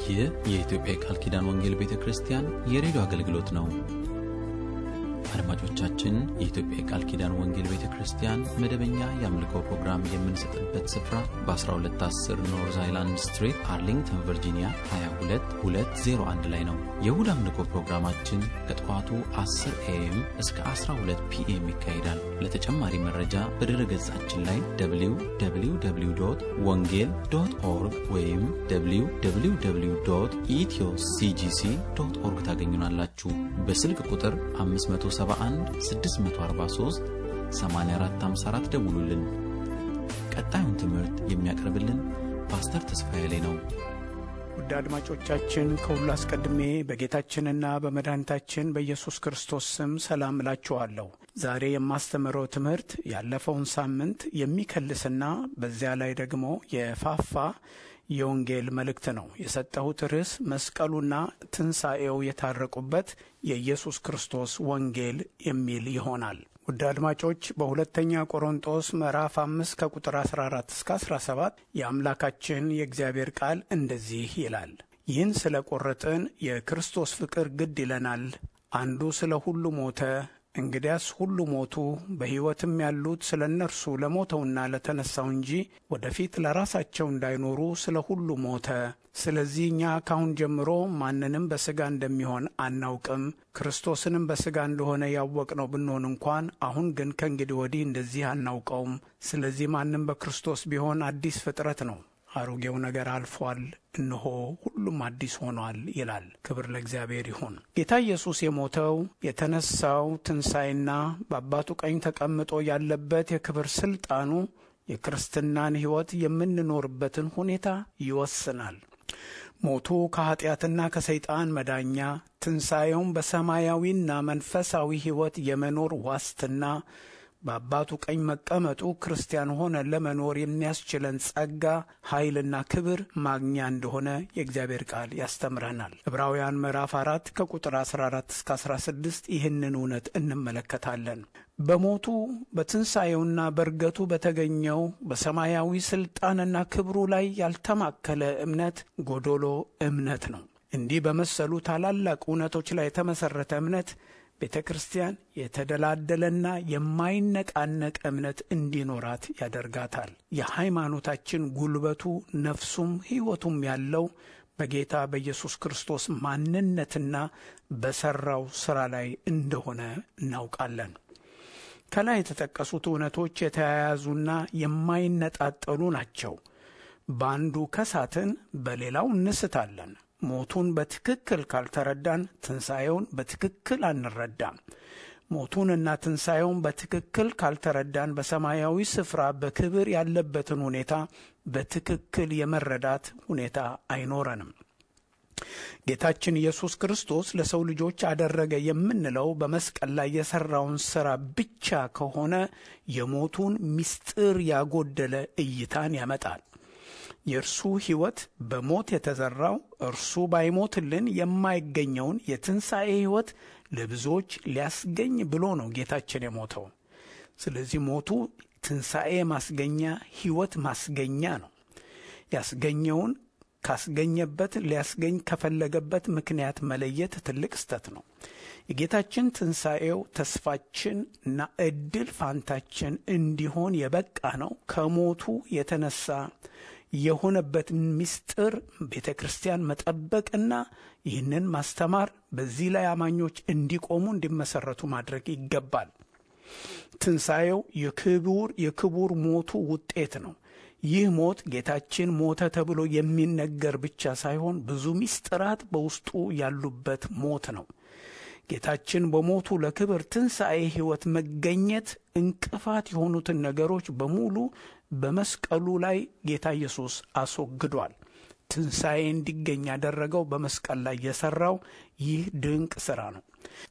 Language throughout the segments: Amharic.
ይህ የኢትዮጵያ የቃል ኪዳን ወንጌል ቤተ ክርስቲያን የሬዲዮ አገልግሎት ነው። አድማጮቻችን፣ የኢትዮጵያ የቃል ኪዳን ወንጌል ቤተ ክርስቲያን መደበኛ የአምልኮ ፕሮግራም የምንሰጥበት ስፍራ በ1210 ኖርዝ አይላንድ ስትሪት አርሊንግተን ቨርጂኒያ 22201 ላይ ነው። የእሁድ አምልኮ ፕሮግራማችን ከጠዋቱ 10 ኤኤም እስከ 12 ፒኤም ይካሄዳል። ለተጨማሪ መረጃ በድረ ገጻችን ላይ www ወንጌል ዶት ኦርግ ወይም www ኢትዮ ሲጂሲ ዶት ኦርግ ታገኙናላችሁ። በስልክ ቁጥር 571 643 8454 ደውሉልን። ቀጣዩን ትምህርት የሚያቀርብልን ፓስተር ተስፋዬ ላይ ነው። ውድ አድማጮቻችን ከሁሉ አስቀድሜ በጌታችንና በመድኃኒታችን በኢየሱስ ክርስቶስ ስም ሰላም እላችኋለሁ። ዛሬ የማስተምረው ትምህርት ያለፈውን ሳምንት የሚከልስና በዚያ ላይ ደግሞ የፋፋ የወንጌል መልእክት ነው። የሰጠሁት ርዕስ መስቀሉና ትንሣኤው የታረቁበት የኢየሱስ ክርስቶስ ወንጌል የሚል ይሆናል። ውድ አድማጮች በሁለተኛ ቆሮንጦስ ምዕራፍ አምስት ከቁጥር 14 እስከ 17 የአምላካችን የእግዚአብሔር ቃል እንደዚህ ይላል። ይህን ስለ ቆረጥን የክርስቶስ ፍቅር ግድ ይለናል። አንዱ ስለ ሁሉ ሞተ፣ እንግዲያስ ሁሉ ሞቱ። በሕይወትም ያሉት ስለ እነርሱ ለሞተውና ለተነሳው እንጂ ወደፊት ለራሳቸው እንዳይኖሩ ስለ ሁሉ ሞተ። ስለዚህ እኛ ካሁን ጀምሮ ማንንም በሥጋ እንደሚሆን አናውቅም። ክርስቶስንም በሥጋ እንደሆነ ያወቅነው ብንሆን እንኳን አሁን ግን ከእንግዲህ ወዲህ እንደዚህ አናውቀውም። ስለዚህ ማንም በክርስቶስ ቢሆን አዲስ ፍጥረት ነው። አሮጌው ነገር አልፏል፣ እነሆ ሁሉም አዲስ ሆኗል ይላል። ክብር ለእግዚአብሔር ይሁን። ጌታ ኢየሱስ የሞተው የተነሳው ትንሣኤና በአባቱ ቀኝ ተቀምጦ ያለበት የክብር ስልጣኑ የክርስትናን ሕይወት የምንኖርበትን ሁኔታ ይወስናል። ሞቱ ከኀጢአትና ከሰይጣን መዳኛ፣ ትንሣኤውም በሰማያዊና መንፈሳዊ ሕይወት የመኖር ዋስትና በአባቱ ቀኝ መቀመጡ ክርስቲያን ሆነን ለመኖር የሚያስችለን ጸጋ፣ ኃይልና ክብር ማግኛ እንደሆነ የእግዚአብሔር ቃል ያስተምረናል። ዕብራውያን ምዕራፍ አራት ከቁጥር 14 እስከ 16 ይህንን እውነት እንመለከታለን። በሞቱ በትንሣኤውና በእርገቱ በተገኘው በሰማያዊ ሥልጣንና ክብሩ ላይ ያልተማከለ እምነት ጎዶሎ እምነት ነው። እንዲህ በመሰሉ ታላላቅ እውነቶች ላይ የተመሠረተ እምነት ቤተ ክርስቲያን የተደላደለና የማይነቃነቅ እምነት እንዲኖራት ያደርጋታል። የሃይማኖታችን ጉልበቱ ነፍሱም ሕይወቱም ያለው በጌታ በኢየሱስ ክርስቶስ ማንነትና በሠራው ሥራ ላይ እንደሆነ እናውቃለን። ከላይ የተጠቀሱት እውነቶች የተያያዙና የማይነጣጠሉ ናቸው። በአንዱ ከሳትን በሌላው እንስታለን። ሞቱን በትክክል ካልተረዳን ትንሣኤውን በትክክል አንረዳም። ሞቱንና ትንሣኤውን በትክክል ካልተረዳን በሰማያዊ ስፍራ በክብር ያለበትን ሁኔታ በትክክል የመረዳት ሁኔታ አይኖረንም። ጌታችን ኢየሱስ ክርስቶስ ለሰው ልጆች አደረገ የምንለው በመስቀል ላይ የሠራውን ሥራ ብቻ ከሆነ የሞቱን ምስጢር ያጎደለ እይታን ያመጣል። የእርሱ ሕይወት በሞት የተዘራው እርሱ ባይሞትልን የማይገኘውን የትንሣኤ ሕይወት ለብዙዎች ሊያስገኝ ብሎ ነው ጌታችን የሞተው። ስለዚህ ሞቱ ትንሣኤ ማስገኛ፣ ሕይወት ማስገኛ ነው። ያስገኘውን ካስገኘበት ሊያስገኝ ከፈለገበት ምክንያት መለየት ትልቅ ስተት ነው። የጌታችን ትንሣኤው ተስፋችን እና ዕድል ፋንታችን እንዲሆን የበቃ ነው ከሞቱ የተነሳ የሆነበት ምስጢር ቤተ ክርስቲያን መጠበቅና ይህንን ማስተማር በዚህ ላይ አማኞች እንዲቆሙ እንዲመሰረቱ ማድረግ ይገባል። ትንሣኤው የክቡር የክቡር ሞቱ ውጤት ነው። ይህ ሞት ጌታችን ሞተ ተብሎ የሚነገር ብቻ ሳይሆን ብዙ ምስጢራት በውስጡ ያሉበት ሞት ነው። ጌታችን በሞቱ ለክብር ትንሣኤ ሕይወት መገኘት እንቅፋት የሆኑትን ነገሮች በሙሉ በመስቀሉ ላይ ጌታ ኢየሱስ አስወግዷል። ትንሣኤ እንዲገኝ ያደረገው በመስቀል ላይ የሠራው ይህ ድንቅ ሥራ ነው።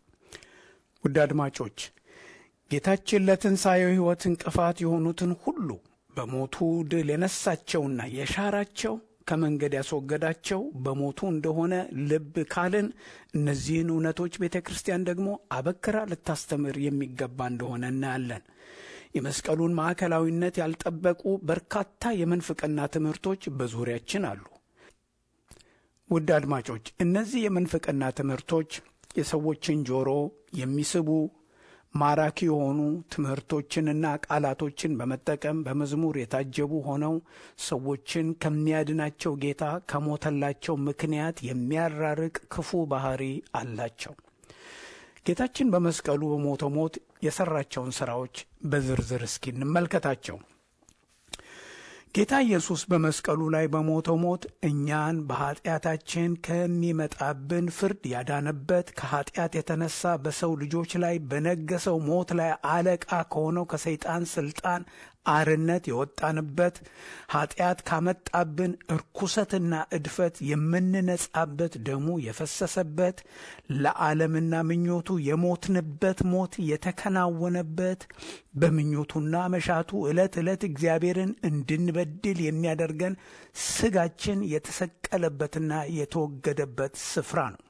ውድ አድማጮች ጌታችን ለትንሣኤው ሕይወት እንቅፋት የሆኑትን ሁሉ በሞቱ ድል የነሳቸውና የሻራቸው ከመንገድ ያስወገዳቸው በሞቱ እንደሆነ ልብ ካልን እነዚህን እውነቶች ቤተ ክርስቲያን ደግሞ አበክራ ልታስተምር የሚገባ እንደሆነ እናያለን። የመስቀሉን ማዕከላዊነት ያልጠበቁ በርካታ የምንፍቅና ትምህርቶች በዙሪያችን አሉ። ውድ አድማጮች እነዚህ የምንፍቅና ትምህርቶች የሰዎችን ጆሮ የሚስቡ ማራኪ የሆኑ ትምህርቶችንና ቃላቶችን በመጠቀም በመዝሙር የታጀቡ ሆነው ሰዎችን ከሚያድናቸው ጌታ ከሞተላቸው ምክንያት የሚያራርቅ ክፉ ባህሪ አላቸው። ጌታችን በመስቀሉ በሞተው ሞት የሰራቸውን ስራዎች በዝርዝር እስኪ እንመልከታቸው። ጌታ ኢየሱስ በመስቀሉ ላይ በሞተው ሞት እኛን በኀጢአታችን ከሚመጣብን ፍርድ ያዳነበት ከኀጢአት የተነሳ በሰው ልጆች ላይ በነገሰው ሞት ላይ አለቃ ከሆነው ከሰይጣን ስልጣን አርነት የወጣንበት ኀጢአት ካመጣብን እርኩሰትና እድፈት የምንነጻበት ደሙ የፈሰሰበት ለዓለምና ምኞቱ የሞትንበት ሞት የተከናወነበት በምኞቱና መሻቱ ዕለት ዕለት እግዚአብሔርን እንድንበድል የሚያደርገን ስጋችን የተሰቀለበትና የተወገደበት ስፍራ ነው።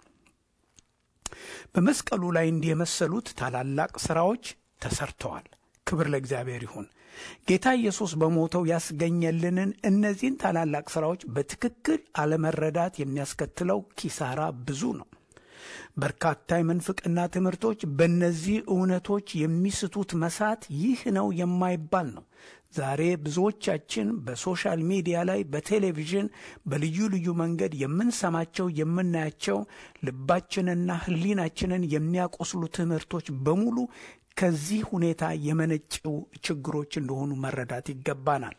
በመስቀሉ ላይ እንዲህ የመሰሉት ታላላቅ ሥራዎች ተሰርተዋል። ክብር ለእግዚአብሔር ይሁን። ጌታ ኢየሱስ በሞተው ያስገኘልንን እነዚህን ታላላቅ ሥራዎች በትክክል አለመረዳት የሚያስከትለው ኪሳራ ብዙ ነው። በርካታ የምንፍቅና ትምህርቶች በእነዚህ እውነቶች የሚስቱት መሳት ይህ ነው የማይባል ነው። ዛሬ ብዙዎቻችን በሶሻል ሚዲያ ላይ፣ በቴሌቪዥን፣ በልዩ ልዩ መንገድ የምንሰማቸው የምናያቸው ልባችንና ሕሊናችንን የሚያቆስሉ ትምህርቶች በሙሉ ከዚህ ሁኔታ የመነጨው ችግሮች እንደሆኑ መረዳት ይገባናል።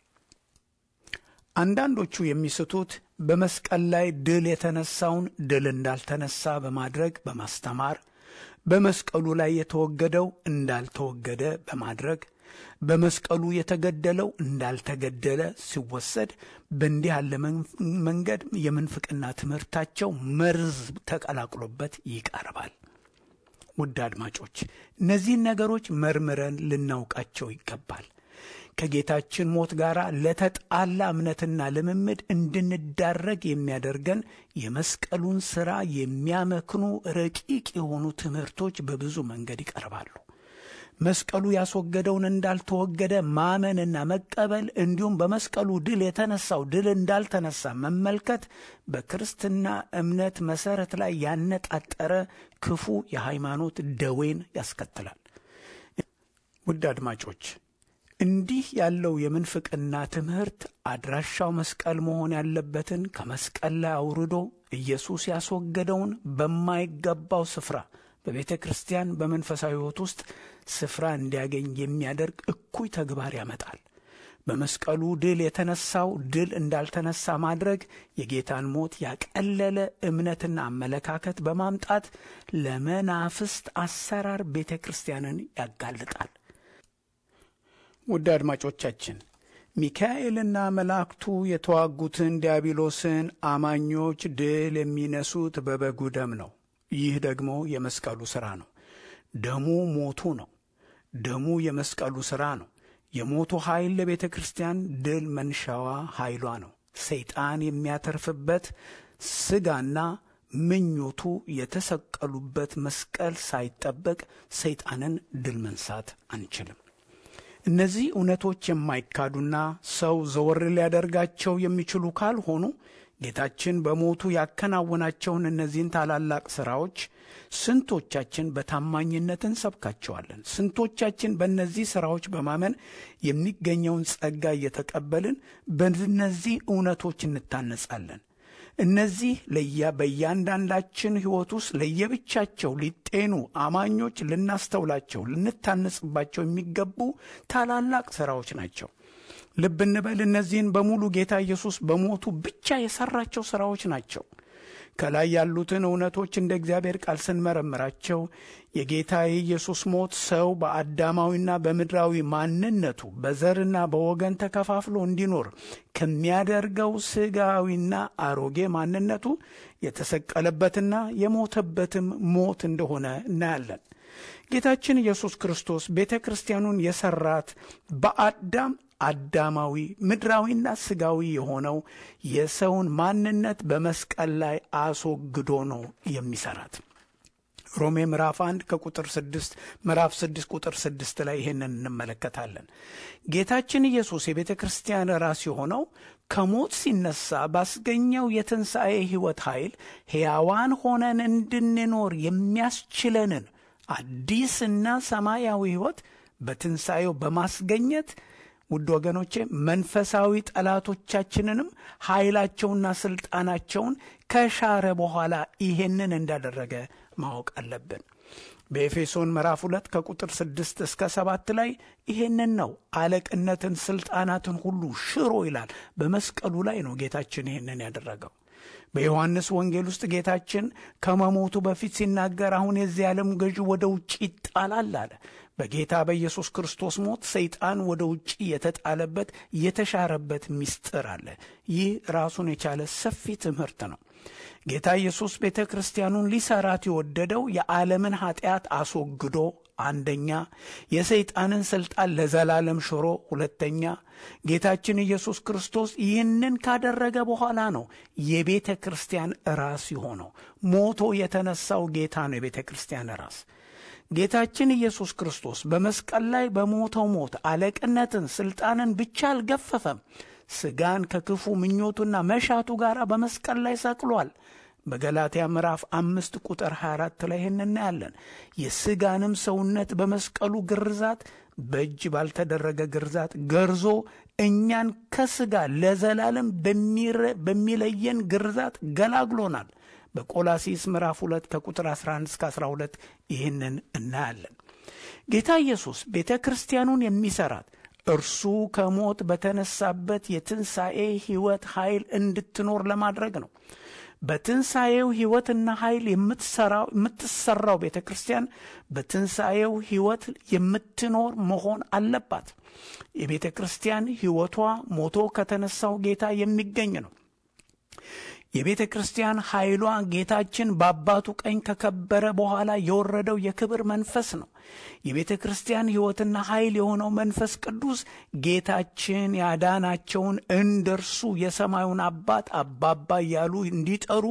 አንዳንዶቹ የሚስቱት በመስቀል ላይ ድል የተነሳውን ድል እንዳልተነሳ በማድረግ በማስተማር በመስቀሉ ላይ የተወገደው እንዳልተወገደ በማድረግ በመስቀሉ የተገደለው እንዳልተገደለ ሲወሰድ በእንዲህ ያለ መንገድ የምንፍቅና ትምህርታቸው መርዝ ተቀላቅሎበት ይቀርባል። ውድ አድማጮች እነዚህን ነገሮች መርምረን ልናውቃቸው ይገባል። ከጌታችን ሞት ጋር ለተጣላ እምነትና ልምምድ እንድንዳረግ የሚያደርገን የመስቀሉን ሥራ የሚያመክኑ ረቂቅ የሆኑ ትምህርቶች በብዙ መንገድ ይቀርባሉ። መስቀሉ ያስወገደውን እንዳልተወገደ ማመንና መቀበል እንዲሁም በመስቀሉ ድል የተነሳው ድል እንዳልተነሳ መመልከት በክርስትና እምነት መሠረት ላይ ያነጣጠረ ክፉ የሃይማኖት ደዌን ያስከትላል። ውድ አድማጮች እንዲህ ያለው የምንፍቅና ትምህርት አድራሻው መስቀል መሆን ያለበትን ከመስቀል ላይ አውርዶ ኢየሱስ ያስወገደውን በማይገባው ስፍራ በቤተ ክርስቲያን በመንፈሳዊ ሕይወት ውስጥ ስፍራ እንዲያገኝ የሚያደርግ እኩይ ተግባር ያመጣል። በመስቀሉ ድል የተነሳው ድል እንዳልተነሳ ማድረግ የጌታን ሞት ያቀለለ እምነትና አመለካከት በማምጣት ለመናፍስት አሰራር ቤተ ክርስቲያንን ያጋልጣል። ውድ አድማጮቻችን ሚካኤልና መላእክቱ የተዋጉትን ዲያብሎስን አማኞች ድል የሚነሱት በበጉ ደም ነው። ይህ ደግሞ የመስቀሉ ሥራ ነው። ደሙ ሞቱ ነው። ደሙ የመስቀሉ ሥራ ነው። የሞቱ ኃይል ለቤተ ክርስቲያን ድል መንሻዋ ኃይሏ ነው። ሰይጣን የሚያተርፍበት ሥጋና ምኞቱ የተሰቀሉበት መስቀል ሳይጠበቅ ሰይጣንን ድል መንሳት አንችልም። እነዚህ እውነቶች የማይካዱና ሰው ዘወር ሊያደርጋቸው የሚችሉ ካልሆኑ ጌታችን በሞቱ ያከናወናቸውን እነዚህን ታላላቅ ሥራዎች ስንቶቻችን በታማኝነት እንሰብካቸዋለን? ስንቶቻችን በእነዚህ ሥራዎች በማመን የሚገኘውን ጸጋ እየተቀበልን በእነዚህ እውነቶች እንታነጻለን? እነዚህ ለያ በእያንዳንዳችን ሕይወት ውስጥ ለየብቻቸው ሊጤኑ አማኞች ልናስተውላቸው ልንታነጽባቸው የሚገቡ ታላላቅ ሥራዎች ናቸው። ልብ እንበል። እነዚህን በሙሉ ጌታ ኢየሱስ በሞቱ ብቻ የሠራቸው ሥራዎች ናቸው። ከላይ ያሉትን እውነቶች እንደ እግዚአብሔር ቃል ስንመረምራቸው የጌታ የኢየሱስ ሞት ሰው በአዳማዊና በምድራዊ ማንነቱ በዘርና በወገን ተከፋፍሎ እንዲኖር ከሚያደርገው ሥጋዊና አሮጌ ማንነቱ የተሰቀለበትና የሞተበትም ሞት እንደሆነ እናያለን። ጌታችን ኢየሱስ ክርስቶስ ቤተ ክርስቲያኑን የሠራት በአዳም አዳማዊ ምድራዊና ሥጋዊ የሆነው የሰውን ማንነት በመስቀል ላይ አስወግዶ ነው የሚሰራት። ሮሜ ምዕራፍ አንድ ከቁጥር ስድስት ምዕራፍ ስድስት ቁጥር ስድስት ላይ ይሄንን እንመለከታለን። ጌታችን ኢየሱስ የቤተ ክርስቲያን ራስ የሆነው ከሞት ሲነሳ ባስገኘው የትንሣኤ ሕይወት ኃይል ሕያዋን ሆነን እንድንኖር የሚያስችለንን አዲስና ሰማያዊ ሕይወት በትንሣኤው በማስገኘት ውድ ወገኖቼ መንፈሳዊ ጠላቶቻችንንም ኃይላቸውና ሥልጣናቸውን ከሻረ በኋላ ይሄንን እንዳደረገ ማወቅ አለብን። በኤፌሶን ምዕራፍ ሁለት ከቁጥር ስድስት እስከ ሰባት ላይ ይሄንን ነው አለቅነትን፣ ሥልጣናትን ሁሉ ሽሮ ይላል። በመስቀሉ ላይ ነው ጌታችን ይሄንን ያደረገው። በዮሐንስ ወንጌል ውስጥ ጌታችን ከመሞቱ በፊት ሲናገር አሁን የዚህ ዓለም ገዢ ወደ ውጭ ይጣላል አለ። በጌታ በኢየሱስ ክርስቶስ ሞት ሰይጣን ወደ ውጭ የተጣለበት የተሻረበት ምስጢር አለ። ይህ ራሱን የቻለ ሰፊ ትምህርት ነው። ጌታ ኢየሱስ ቤተ ክርስቲያኑን ሊሰራት የወደደው የዓለምን ኀጢአት አስወግዶ አንደኛ፣ የሰይጣንን ሥልጣን ለዘላለም ሽሮ ሁለተኛ፣ ጌታችን ኢየሱስ ክርስቶስ ይህንን ካደረገ በኋላ ነው የቤተ ክርስቲያን ራስ የሆነው። ሞቶ የተነሳው ጌታ ነው የቤተ ክርስቲያን ራስ። ጌታችን ኢየሱስ ክርስቶስ በመስቀል ላይ በሞተው ሞት አለቅነትን፣ ሥልጣንን ብቻ አልገፈፈም። ሥጋን ከክፉ ምኞቱና መሻቱ ጋር በመስቀል ላይ ሰቅሏል። በገላትያ ምዕራፍ አምስት ቁጥር 24 ላይ ይህን እናያለን። የሥጋንም ሰውነት በመስቀሉ ግርዛት በእጅ ባልተደረገ ግርዛት ገርዞ እኛን ከሥጋ ለዘላለም በሚለየን ግርዛት ገላግሎናል። በቆላሲስ ምዕራፍ 2 ከቁጥር 11 እስከ 12 ይህንን እናያለን። ጌታ ኢየሱስ ቤተ ክርስቲያኑን የሚሠራት እርሱ ከሞት በተነሳበት የትንሣኤ ሕይወት ኃይል እንድትኖር ለማድረግ ነው። በትንሣኤው ሕይወትና ኃይል የምትሠራው ቤተ ክርስቲያን በትንሣኤው ሕይወት የምትኖር መሆን አለባት። የቤተ ክርስቲያን ሕይወቷ ሞቶ ከተነሳው ጌታ የሚገኝ ነው። የቤተ ክርስቲያን ኃይሏ ጌታችን በአባቱ ቀኝ ከከበረ በኋላ የወረደው የክብር መንፈስ ነው። የቤተ ክርስቲያን ሕይወትና ኃይል የሆነው መንፈስ ቅዱስ ጌታችን ያዳናቸውን እንደ እርሱ የሰማዩን አባት አባባ እያሉ እንዲጠሩ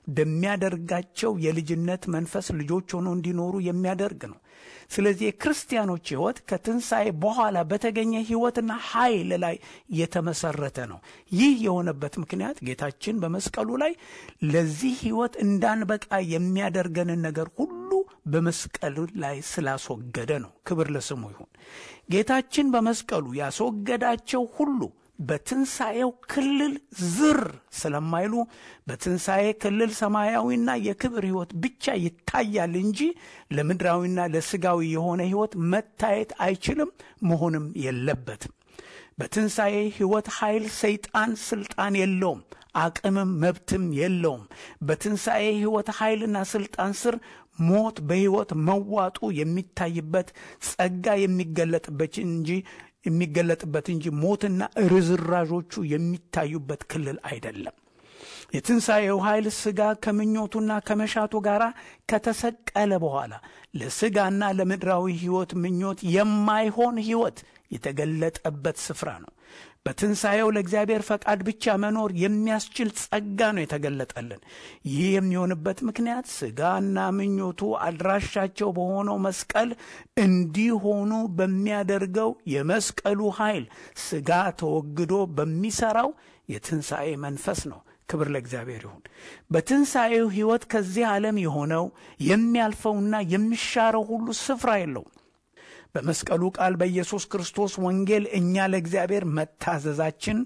በሚያደርጋቸው የልጅነት መንፈስ ልጆች ሆነው እንዲኖሩ የሚያደርግ ነው። ስለዚህ የክርስቲያኖች ሕይወት ከትንሣኤ በኋላ በተገኘ ሕይወትና ኃይል ላይ የተመሰረተ ነው። ይህ የሆነበት ምክንያት ጌታችን በመስቀሉ ላይ ለዚህ ሕይወት እንዳንበቃ የሚያደርገንን ነገር ሁሉ በመስቀሉ ላይ ስላስወገደ ነው። ክብር ለስሙ ይሁን። ጌታችን በመስቀሉ ያስወገዳቸው ሁሉ በትንሣኤው ክልል ዝር ስለማይሉ በትንሣኤ ክልል ሰማያዊና የክብር ሕይወት ብቻ ይታያል እንጂ ለምድራዊና ለሥጋዊ የሆነ ሕይወት መታየት አይችልም፣ መሆንም የለበትም። በትንሣኤ ሕይወት ኃይል ሰይጣን ሥልጣን የለውም፣ አቅምም መብትም የለውም። በትንሣኤ ሕይወት ኃይልና ሥልጣን ስር ሞት በሕይወት መዋጡ የሚታይበት ጸጋ የሚገለጥበት እንጂ የሚገለጥበት እንጂ ሞትና ርዝራዦቹ የሚታዩበት ክልል አይደለም። የትንሣኤው ኃይል ሥጋ ከምኞቱና ከመሻቱ ጋር ከተሰቀለ በኋላ ለሥጋና ለምድራዊ ሕይወት ምኞት የማይሆን ሕይወት የተገለጠበት ስፍራ ነው። በትንሣኤው ለእግዚአብሔር ፈቃድ ብቻ መኖር የሚያስችል ጸጋ ነው የተገለጠልን። ይህ የሚሆንበት ምክንያት ሥጋና ምኞቱ አድራሻቸው በሆነው መስቀል እንዲሆኑ በሚያደርገው የመስቀሉ ኃይል ሥጋ ተወግዶ በሚሠራው የትንሣኤ መንፈስ ነው። ክብር ለእግዚአብሔር ይሁን። በትንሣኤው ሕይወት ከዚህ ዓለም የሆነው የሚያልፈውና የሚሻረው ሁሉ ስፍራ የለውም። በመስቀሉ ቃል በኢየሱስ ክርስቶስ ወንጌል እኛ ለእግዚአብሔር መታዘዛችን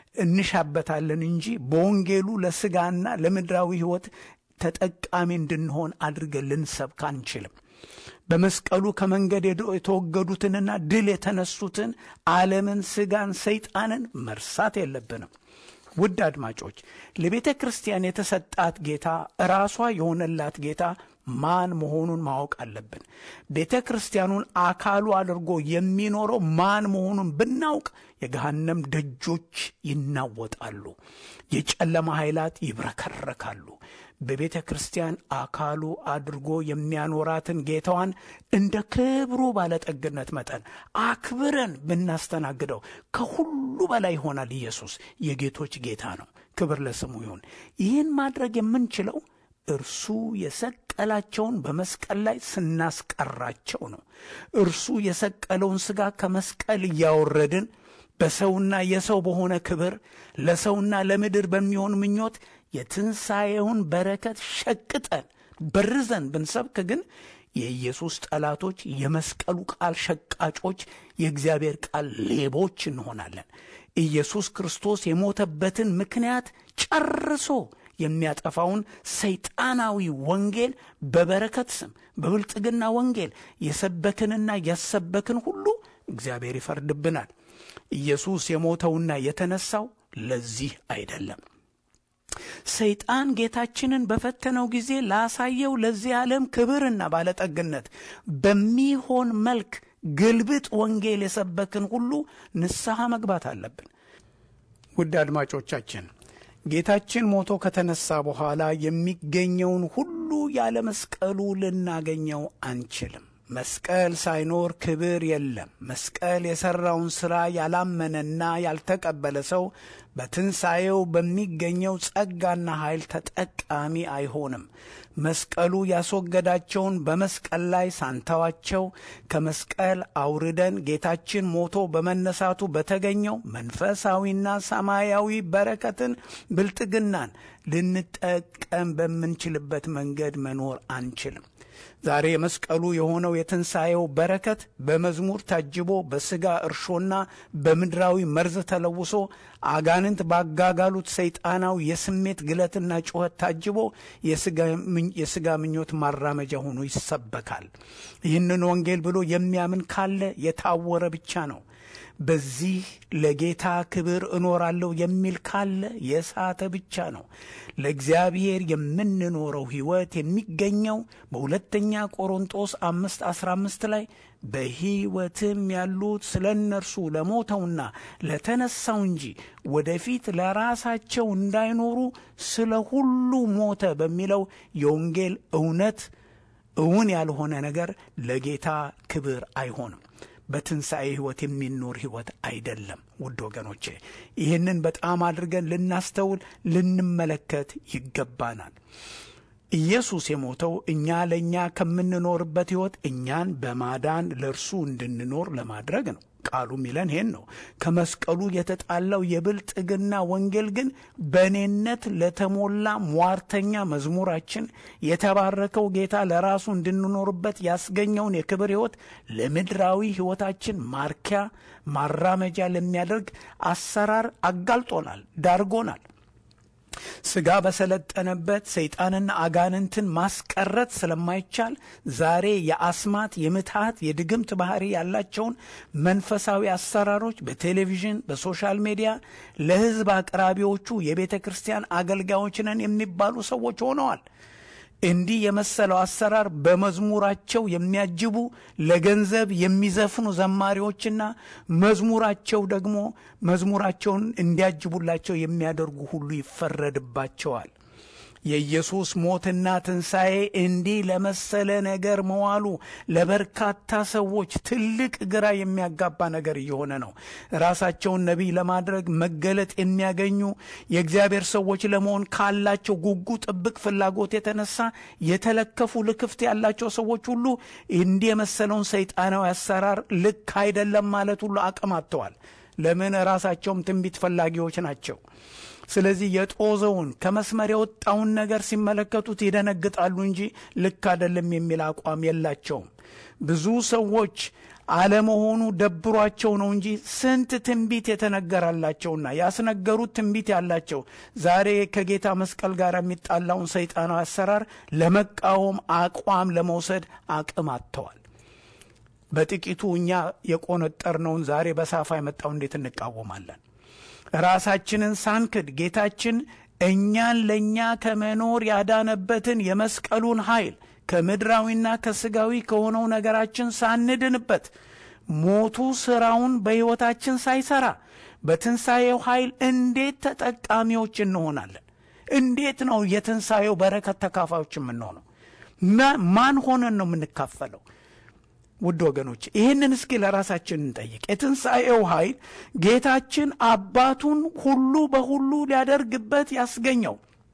እንሻበታለን እንጂ በወንጌሉ ለሥጋና ለምድራዊ ሕይወት ተጠቃሚ እንድንሆን አድርገን ልንሰብክ አንችልም። በመስቀሉ ከመንገድ የተወገዱትንና ድል የተነሱትን ዓለምን፣ ሥጋን፣ ሰይጣንን መርሳት የለብንም። ውድ አድማጮች ለቤተ ክርስቲያን የተሰጣት ጌታ ራሷ የሆነላት ጌታ ማን መሆኑን ማወቅ አለብን። ቤተ ክርስቲያኑን አካሉ አድርጎ የሚኖረው ማን መሆኑን ብናውቅ የገሃነም ደጆች ይናወጣሉ፣ የጨለማ ኃይላት ይብረከረካሉ። በቤተ ክርስቲያን አካሉ አድርጎ የሚያኖራትን ጌታዋን እንደ ክብሩ ባለጠግነት መጠን አክብረን ብናስተናግደው ከሁሉ በላይ ይሆናል። ኢየሱስ የጌቶች ጌታ ነው። ክብር ለስሙ ይሁን። ይህን ማድረግ የምንችለው እርሱ የሰቀላቸውን በመስቀል ላይ ስናስቀራቸው ነው። እርሱ የሰቀለውን ሥጋ ከመስቀል እያወረድን በሰውና የሰው በሆነ ክብር ለሰውና ለምድር በሚሆን ምኞት የትንሣኤውን በረከት ሸቅጠን በርዘን ብንሰብክ ግን የኢየሱስ ጠላቶች፣ የመስቀሉ ቃል ሸቃጮች፣ የእግዚአብሔር ቃል ሌቦች እንሆናለን። ኢየሱስ ክርስቶስ የሞተበትን ምክንያት ጨርሶ የሚያጠፋውን ሰይጣናዊ ወንጌል በበረከት ስም በብልጥግና ወንጌል የሰበክንና ያሰበክን ሁሉ እግዚአብሔር ይፈርድብናል። ኢየሱስ የሞተውና የተነሳው ለዚህ አይደለም። ሰይጣን ጌታችንን በፈተነው ጊዜ ላሳየው ለዚህ ዓለም ክብርና ባለጠግነት በሚሆን መልክ ግልብጥ ወንጌል የሰበክን ሁሉ ንስሐ መግባት አለብን። ውድ አድማጮቻችን ጌታችን ሞቶ ከተነሳ በኋላ የሚገኘውን ሁሉ ያለ መስቀሉ ልናገኘው አንችልም። መስቀል ሳይኖር ክብር የለም። መስቀል የሠራውን ሥራ ያላመነና ያልተቀበለ ሰው በትንሣኤው በሚገኘው ጸጋና ኃይል ተጠቃሚ አይሆንም። መስቀሉ ያስወገዳቸውን በመስቀል ላይ ሳንተዋቸው ከመስቀል አውርደን ጌታችን ሞቶ በመነሳቱ በተገኘው መንፈሳዊና ሰማያዊ በረከትን፣ ብልጥግናን ልንጠቀም በምንችልበት መንገድ መኖር አንችልም። ዛሬ የመስቀሉ የሆነው የትንሣኤው በረከት በመዝሙር ታጅቦ በሥጋ እርሾና በምድራዊ መርዝ ተለውሶ አጋንንት ባጋጋሉት ሰይጣናዊ የስሜት ግለትና ጩኸት ታጅቦ የሥጋ ምኞት ማራመጃ ሆኖ ይሰበካል። ይህንን ወንጌል ብሎ የሚያምን ካለ የታወረ ብቻ ነው። በዚህ ለጌታ ክብር እኖራለሁ የሚል ካለ የሳተ ብቻ ነው። ለእግዚአብሔር የምንኖረው ሕይወት የሚገኘው በሁለተኛ ቆሮንጦስ አምስት አስራ አምስት ላይ በሕይወትም ያሉት ስለ እነርሱ ለሞተውና ለተነሳው እንጂ ወደፊት ለራሳቸው እንዳይኖሩ ስለ ሁሉ ሞተ በሚለው የወንጌል እውነት እውን ያልሆነ ነገር ለጌታ ክብር አይሆንም። በትንሣኤ ሕይወት የሚኖር ሕይወት አይደለም። ውድ ወገኖቼ ይህንን በጣም አድርገን ልናስተውል ልንመለከት ይገባናል። ኢየሱስ የሞተው እኛ ለእኛ ከምንኖርበት ሕይወት እኛን በማዳን ለእርሱ እንድንኖር ለማድረግ ነው። ቃሉ ሚለን ይሄን ነው። ከመስቀሉ የተጣላው የብልጥግና ወንጌል ግን በእኔነት ለተሞላ ሟርተኛ መዝሙራችን የተባረከው ጌታ ለራሱ እንድንኖርበት ያስገኘውን የክብር ሕይወት ለምድራዊ ሕይወታችን ማርኪያ ማራመጃ ለሚያደርግ አሰራር አጋልጦናል፣ ዳርጎናል። ሥጋ በሰለጠነበት ሰይጣንና አጋንንትን ማስቀረት ስለማይቻል ዛሬ የአስማት የምትሃት የድግምት ባህሪ ያላቸውን መንፈሳዊ አሰራሮች በቴሌቪዥን በሶሻል ሚዲያ ለሕዝብ አቅራቢዎቹ የቤተ ክርስቲያን አገልጋዮች ነን የሚባሉ ሰዎች ሆነዋል። እንዲህ የመሰለው አሰራር በመዝሙራቸው የሚያጅቡ ለገንዘብ የሚዘፍኑ ዘማሪዎችና መዝሙራቸው ደግሞ መዝሙራቸውን እንዲያጅቡላቸው የሚያደርጉ ሁሉ ይፈረድባቸዋል። የኢየሱስ ሞትና ትንሣኤ እንዲህ ለመሰለ ነገር መዋሉ ለበርካታ ሰዎች ትልቅ ግራ የሚያጋባ ነገር እየሆነ ነው። ራሳቸውን ነቢይ ለማድረግ መገለጥ የሚያገኙ የእግዚአብሔር ሰዎች ለመሆን ካላቸው ጉጉ ጥብቅ ፍላጎት የተነሳ የተለከፉ ልክፍት ያላቸው ሰዎች ሁሉ እንዲህ የመሰለውን ሰይጣናዊ አሰራር ልክ አይደለም ማለት ሁሉ አቅም አጥተዋል። ለምን? ራሳቸውም ትንቢት ፈላጊዎች ናቸው። ስለዚህ የጦዘውን ከመስመር የወጣውን ነገር ሲመለከቱት ይደነግጣሉ እንጂ ልክ አይደለም የሚል አቋም የላቸውም። ብዙ ሰዎች አለመሆኑ ደብሯቸው ነው እንጂ ስንት ትንቢት የተነገራላቸውና ያስነገሩት ትንቢት ያላቸው ዛሬ ከጌታ መስቀል ጋር የሚጣላውን ሰይጣናዊ አሰራር ለመቃወም አቋም ለመውሰድ አቅም አጥተዋል። በጥቂቱ እኛ የቆነጠርነውን ዛሬ በሳፋ የመጣው እንዴት እንቃወማለን? ራሳችንን ሳንክድ ጌታችን እኛን ለእኛ ከመኖር ያዳነበትን የመስቀሉን ኃይል ከምድራዊና ከስጋዊ ከሆነው ነገራችን ሳንድንበት ሞቱ ስራውን በሕይወታችን ሳይሰራ በትንሣኤው ኃይል እንዴት ተጠቃሚዎች እንሆናለን? እንዴት ነው የትንሣኤው በረከት ተካፋዮች የምንሆነው? ማን ሆነን ነው የምንካፈለው? ውድ ወገኖች ይህንን እስኪ ለራሳችን እንጠይቅ። የትንሣኤው ኃይል ጌታችን አባቱን ሁሉ በሁሉ ሊያደርግበት ያስገኘው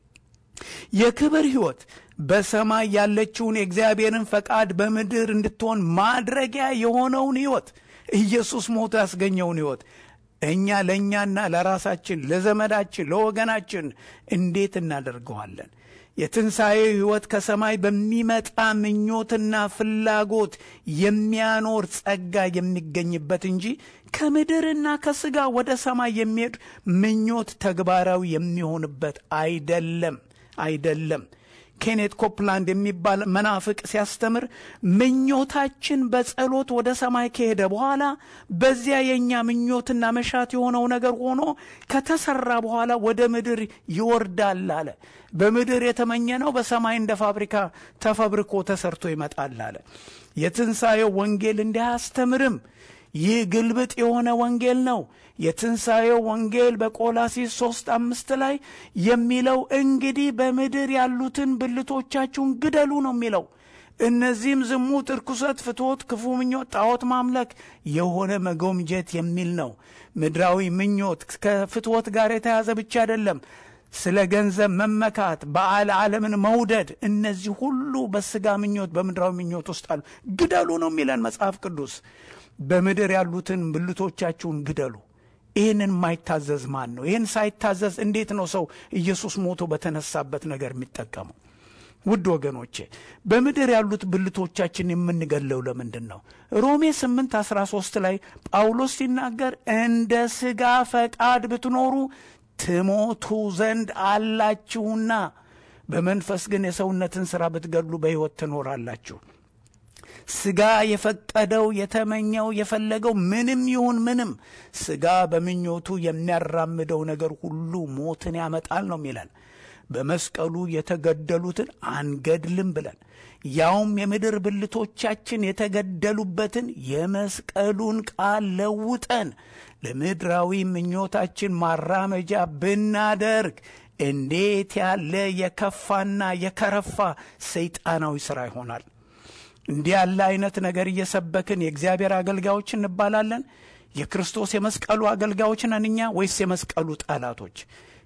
የክብር ሕይወት በሰማይ ያለችውን የእግዚአብሔርን ፈቃድ በምድር እንድትሆን ማድረጊያ የሆነውን ሕይወት ኢየሱስ ሞቶ ያስገኘውን ሕይወት እኛ ለእኛና ለራሳችን ለዘመዳችን ለወገናችን እንዴት እናደርገዋለን? የትንሣኤ ሕይወት ከሰማይ በሚመጣ ምኞትና ፍላጎት የሚያኖር ጸጋ የሚገኝበት እንጂ ከምድርና ከሥጋ ወደ ሰማይ የሚሄድ ምኞት ተግባራዊ የሚሆንበት አይደለም አይደለም። ኬኔት ኮፕላንድ የሚባል መናፍቅ ሲያስተምር ምኞታችን በጸሎት ወደ ሰማይ ከሄደ በኋላ በዚያ የእኛ ምኞትና መሻት የሆነው ነገር ሆኖ ከተሰራ በኋላ ወደ ምድር ይወርዳል አለ። በምድር የተመኘነው በሰማይ እንደ ፋብሪካ ተፈብርኮ ተሰርቶ ይመጣል አለ። የትንሣኤው ወንጌል እንዲህ አያስተምርም። ይህ ግልብጥ የሆነ ወንጌል ነው። የትንሣኤው ወንጌል በቆላሲስ ሦስት አምስት ላይ የሚለው እንግዲህ በምድር ያሉትን ብልቶቻችሁን ግደሉ ነው የሚለው። እነዚህም ዝሙት፣ እርኩሰት፣ ፍትወት፣ ክፉ ምኞት፣ ጣዖት ማምለክ፣ የሆነ መጎምጀት የሚል ነው። ምድራዊ ምኞት ከፍትወት ጋር የተያዘ ብቻ አይደለም። ስለ ገንዘብ መመካት፣ በዓል ዓለምን መውደድ፣ እነዚህ ሁሉ በስጋ ምኞት በምድራዊ ምኞት ውስጥ አሉ። ግደሉ ነው የሚለን መጽሐፍ ቅዱስ። በምድር ያሉትን ብልቶቻችሁን ግደሉ። ይህንን የማይታዘዝ ማን ነው? ይህን ሳይታዘዝ እንዴት ነው ሰው ኢየሱስ ሞቶ በተነሳበት ነገር የሚጠቀመው? ውድ ወገኖቼ በምድር ያሉት ብልቶቻችን የምንገለው ለምንድን ነው? ሮሜ 8 13 ላይ ጳውሎስ ሲናገር እንደ ሥጋ ፈቃድ ብትኖሩ ትሞቱ ዘንድ አላችሁና በመንፈስ ግን የሰውነትን ሥራ ብትገድሉ በሕይወት ትኖራላችሁ። ሥጋ የፈቀደው የተመኘው የፈለገው ምንም ይሁን ምንም ሥጋ በምኞቱ የሚያራምደው ነገር ሁሉ ሞትን ያመጣል ነው የሚለን። በመስቀሉ የተገደሉትን አንገድልም ብለን ያውም የምድር ብልቶቻችን የተገደሉበትን የመስቀሉን ቃል ለውጠን ለምድራዊ ምኞታችን ማራመጃ ብናደርግ እንዴት ያለ የከፋና የከረፋ ሰይጣናዊ ሥራ ይሆናል። እንዲህ ያለ አይነት ነገር እየሰበክን የእግዚአብሔር አገልጋዮች እንባላለን? የክርስቶስ የመስቀሉ አገልጋዮች ነን እኛ ወይስ የመስቀሉ ጠላቶች?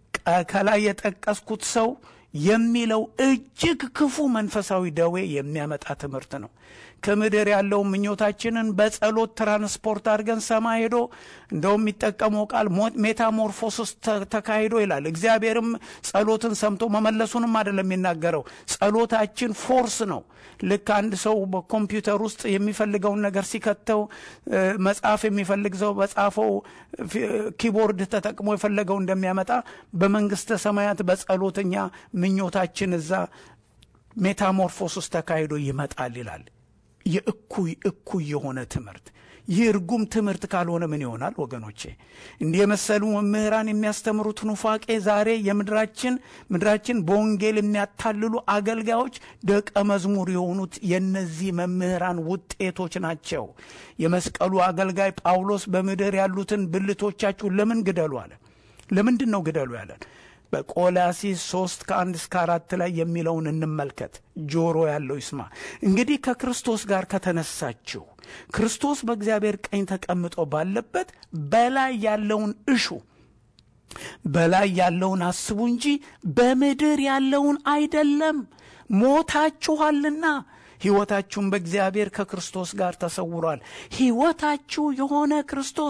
ከላይ የጠቀስኩት ሰው የሚለው እጅግ ክፉ መንፈሳዊ ደዌ የሚያመጣ ትምህርት ነው። ከምድር ያለው ምኞታችንን በጸሎት ትራንስፖርት አድርገን ሰማይ ሄዶ እንደውም የሚጠቀመው ቃል ሜታሞርፎስስ ተካሂዶ ይላል። እግዚአብሔርም ጸሎትን ሰምቶ መመለሱንም አይደለም የሚናገረው። ጸሎታችን ፎርስ ነው። ልክ አንድ ሰው በኮምፒውተር ውስጥ የሚፈልገውን ነገር ሲከተው መጽሐፍ የሚፈልግ ሰው በጻፈው ኪቦርድ ተጠቅሞ የፈለገው እንደሚያመጣ በመንግስተ ሰማያት በጸሎተኛ ምኞታችን እዛ ሜታሞርፎስስ ተካሂዶ ይመጣል ይላል። የእኩይ እኩይ የሆነ ትምህርት ይህ እርጉም ትምህርት ካልሆነ ምን ይሆናል ወገኖቼ? እንዲህ የመሰሉ መምህራን የሚያስተምሩት ኑፋቄ ዛሬ የምድራችን ምድራችን በወንጌል የሚያታልሉ አገልጋዮች ደቀ መዝሙር የሆኑት የነዚህ መምህራን ውጤቶች ናቸው። የመስቀሉ አገልጋይ ጳውሎስ በምድር ያሉትን ብልቶቻችሁ ለምን ግደሉ አለ። ለምንድን ነው ግደሉ ያለን? በቆላሲስ ሶስት ከአንድ እስከ አራት ላይ የሚለውን እንመልከት። ጆሮ ያለው ይስማ። እንግዲህ ከክርስቶስ ጋር ከተነሳችሁ ክርስቶስ በእግዚአብሔር ቀኝ ተቀምጦ ባለበት በላይ ያለውን እሹ፣ በላይ ያለውን አስቡ እንጂ በምድር ያለውን አይደለም። ሞታችኋልና ሕይወታችሁም በእግዚአብሔር ከክርስቶስ ጋር ተሰውሯል። ሕይወታችሁ የሆነ ክርስቶስ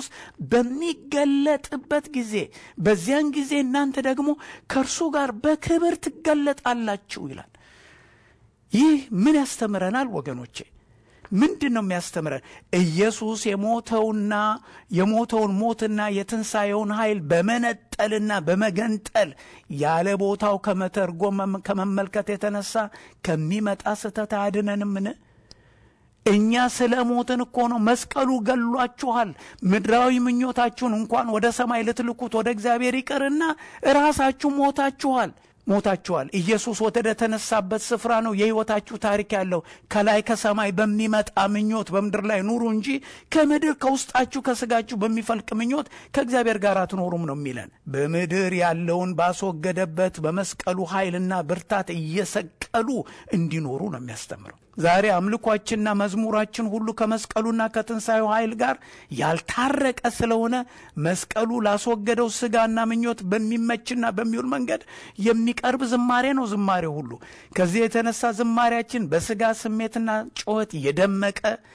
በሚገለጥበት ጊዜ በዚያን ጊዜ እናንተ ደግሞ ከእርሱ ጋር በክብር ትገለጣላችሁ ይላል። ይህ ምን ያስተምረናል ወገኖቼ? ምንድን ነው የሚያስተምረን? ኢየሱስ የሞተውና የሞተውን ሞትና የትንሣኤውን ኃይል በመነጠልና በመገንጠል ያለ ቦታው ከመተርጎም ከመመልከት የተነሳ ከሚመጣ ስህተት አያድነንምን? እኛ ስለ ሞትን እኮ ነው። መስቀሉ ገሏችኋል። ምድራዊ ምኞታችሁን እንኳን ወደ ሰማይ ልትልኩት ወደ እግዚአብሔር ይቅርና ራሳችሁ ሞታችኋል ሞታችኋል። ኢየሱስ ወደ ተነሳበት ስፍራ ነው የሕይወታችሁ ታሪክ ያለው። ከላይ ከሰማይ በሚመጣ ምኞት በምድር ላይ ኑሩ እንጂ ከምድር ከውስጣችሁ ከስጋችሁ በሚፈልቅ ምኞት ከእግዚአብሔር ጋር አትኖሩም ነው የሚለን። በምድር ያለውን ባስወገደበት በመስቀሉ ኃይልና ብርታት እየሰቀሉ እንዲኖሩ ነው የሚያስተምረው። ዛሬ አምልኳችንና መዝሙራችን ሁሉ ከመስቀሉና ከትንሣኤው ኃይል ጋር ያልታረቀ ስለሆነ መስቀሉ ላስወገደው ስጋና ምኞት በሚመችና በሚውል መንገድ የሚቀርብ ዝማሬ ነው። ዝማሬ ሁሉ ከዚህ የተነሳ ዝማሬያችን በስጋ ስሜትና ጩኸት የደመቀ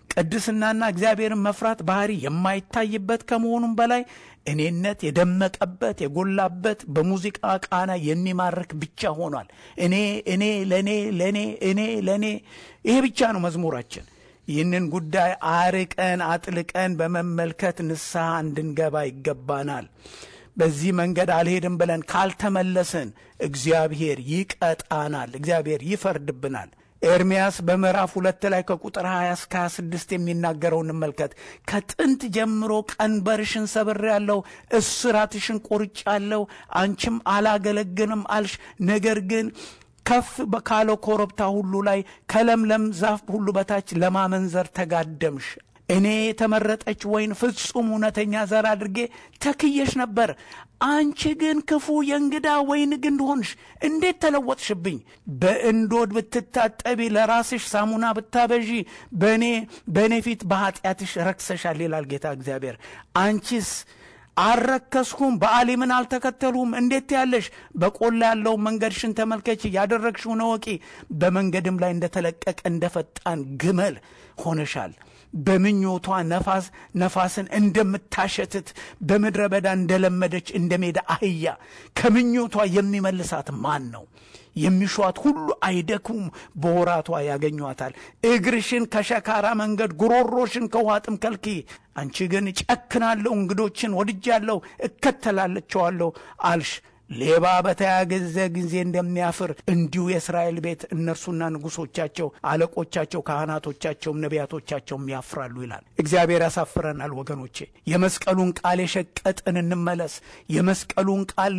ቅድስናና እግዚአብሔርን መፍራት ባህሪ የማይታይበት ከመሆኑም በላይ እኔነት የደመቀበት የጎላበት በሙዚቃ ቃና የሚማርክ ብቻ ሆኗል። እኔ እኔ ለእኔ ለእኔ እኔ ለእኔ ይሄ ብቻ ነው መዝሙራችን። ይህንን ጉዳይ አርቀን አጥልቀን በመመልከት ንስሐ እንድንገባ ይገባናል። በዚህ መንገድ አልሄድም ብለን ካልተመለስን እግዚአብሔር ይቀጣናል፣ እግዚአብሔር ይፈርድብናል። ኤርምያስ በምዕራፍ ሁለት ላይ ከቁጥር 20 እስከ 26 የሚናገረው እንመልከት። ከጥንት ጀምሮ ቀንበርሽን ሰብሬአለሁ፣ እስራትሽን ቆርጫለሁ፣ አንቺም አላገለግልም አልሽ። ነገር ግን ከፍ ካለው ኮረብታ ሁሉ ላይ ከለምለም ዛፍ ሁሉ በታች ለማመንዘር ተጋደምሽ። እኔ የተመረጠች ወይን ፍጹም እውነተኛ ዘር አድርጌ ተክየሽ ነበር። አንቺ ግን ክፉ የእንግዳ ወይን ግንድ ሆንሽ። እንዴት ተለወጥሽብኝ! በእንዶድ ብትታጠቢ፣ ለራስሽ ሳሙና ብታበዢ፣ በእኔ በእኔ ፊት በኃጢአትሽ ረክሰሻል ይላል ጌታ እግዚአብሔር። አንቺስ አልረከስኩም፣ በአሊምን አልተከተልሁም። እንዴት ያለሽ በቆላ ያለውን መንገድሽን ተመልከች፣ ያደረግሽውን እወቂ። በመንገድም ላይ እንደተለቀቀ እንደ ፈጣን ግመል ሆነሻል። በምኞቷ ነፋስ ነፋስን እንደምታሸትት በምድረ በዳ እንደለመደች እንደ ሜዳ አህያ ከምኞቷ የሚመልሳት ማን ነው? የሚሿት ሁሉ አይደክሙም፣ በወራቷ ያገኟታል። እግርሽን ከሸካራ መንገድ ጉሮሮሽን ከውሃ ጥም ከልኪ። አንቺ ግን ጨክናለሁ፣ እንግዶችን ወድጃለሁ፣ እከተላለቸዋለሁ አልሽ። ሌባ በተያገዘ ጊዜ እንደሚያፍር እንዲሁ የእስራኤል ቤት እነርሱና ንጉሶቻቸው፣ አለቆቻቸው፣ ካህናቶቻቸውም ነቢያቶቻቸውም ያፍራሉ ይላል። እግዚአብሔር ያሳፍረናል ወገኖቼ። የመስቀሉን ቃል የሸቀጥን እንመለስ። የመስቀሉን ቃል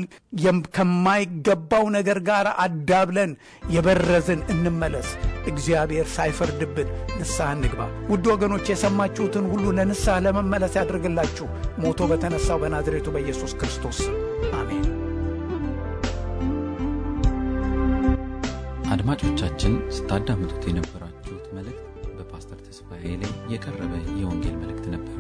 ከማይገባው ነገር ጋር አዳብለን የበረዝን እንመለስ። እግዚአብሔር ሳይፈርድብን ንስሐ እንግባ። ውድ ወገኖች የሰማችሁትን ሁሉ ለንስሐ ለመመለስ ያድርግላችሁ። ሞቶ በተነሳው በናዝሬቱ በኢየሱስ ክርስቶስ አሜን። አድማጮቻችን ስታዳምጡት የነበራችሁት መልእክት በፓስተር ተስፋዬ ላይ የቀረበ የወንጌል መልእክት ነበር።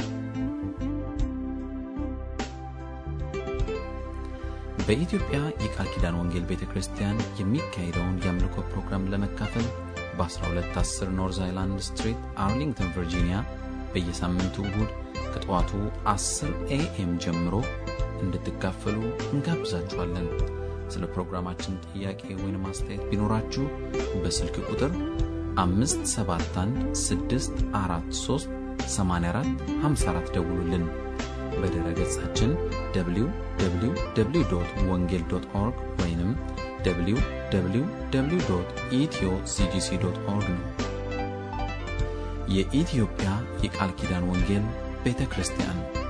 በኢትዮጵያ የቃል ኪዳን ወንጌል ቤተ ክርስቲያን የሚካሄደውን የአምልኮ ፕሮግራም ለመካፈል በ1210 ኖርዝ አይላንድ ስትሪት አርሊንግተን ቨርጂኒያ በየሳምንቱ እሁድ ከጠዋቱ 10 ኤኤም ጀምሮ እንድትካፈሉ እንጋብዛችኋለን። ስለ ፕሮግራማችን ጥያቄ ወይም አስተያየት ቢኖራችሁ በስልክ ቁጥር 571 ደውሉልን። በድረ ገጻችን www ወንጌል ኦርግ ወይም www ኢትዮ ሲጂሲ ኦርግ ነው። የኢትዮጵያ የቃል ኪዳን ወንጌል ቤተ ክርስቲያን